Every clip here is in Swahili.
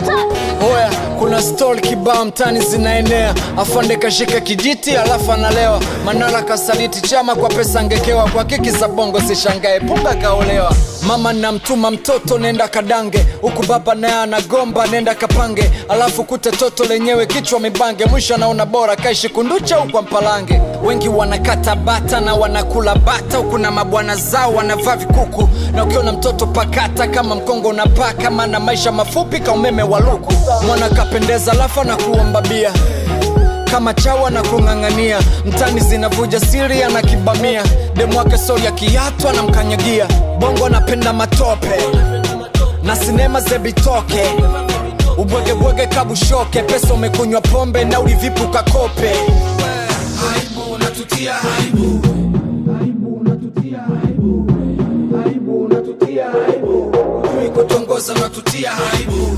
Oya, kuna stori kibao mtani zinaenea, afande kashika kijiti alafu analewa. Manara kasaliti chama kwa pesa angekewa, kwa kiki za bongo sishangae, punga kaolewa. Mama namtuma mtoto nenda kadange, huku baba naye anagomba nenda kapange, alafu kute toto lenyewe kichwa mibange, mwisho anaona bora kaishi kunducha huku mpalange. Wengi wanakata bata na wanakula bata, huku na mabwana zao wanavaa vikuku, na ukiona mtoto pakata kama mkongo unapaa, kama na maisha mafupi ka umeme wa luku. Mwana kapendeza alafu na kuomba bia kama chawa na kung'ang'ania mtani zinavuja siri anakibamia demu wake sori ya kiatu anamkanyagia bongo anapenda matope na sinema zebitoke ubwegebwege kabushoke pesa umekunywa pombe na ulivipu kakope aibu unatutia aibu Hujui kutongoza unatutia aibu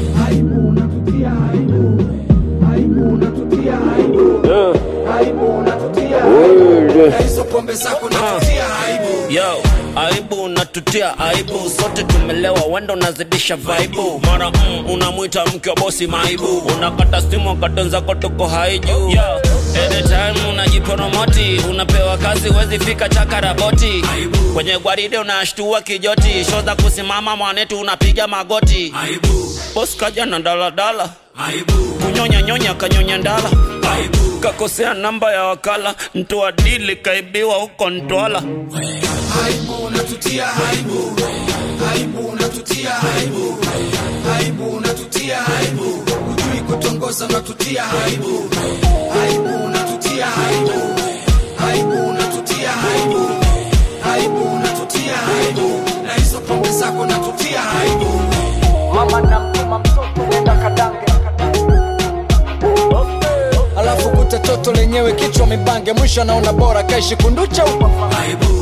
na hizo pombe zako unatutia aibu yo aibu unatutia aibu sote tumelewa wendo unazidisha vaibu mara mm, unamwita mke wa bosi maibu unakata simu akatonza tuko haiju yo anytime unajiporomoti unapewa kazi wezi fika chakaraboti kwenye gwaride unashtua kijoti sho za kusimama mwanetu unapiga magoti aibu bos kaja na daladala aibu kunyonya nyonya kanyonya ndala aibu kakosea namba ya wakala mtoa dili kaibiwa huko ntwala aibu unatutia aibu aibu unatutia aibu aibu unatutia aibu hujui kutongoza unatutia aibu aibu unatutia aibu aibu unatutia aibu aibu unatutia aibu na hizo pombe zako unatutia aibu mama namtuma mtoto nenda kadange alafu kute toto lenyewe kichwa mibange mwisho anaona bora kaishi kunducha huko aibu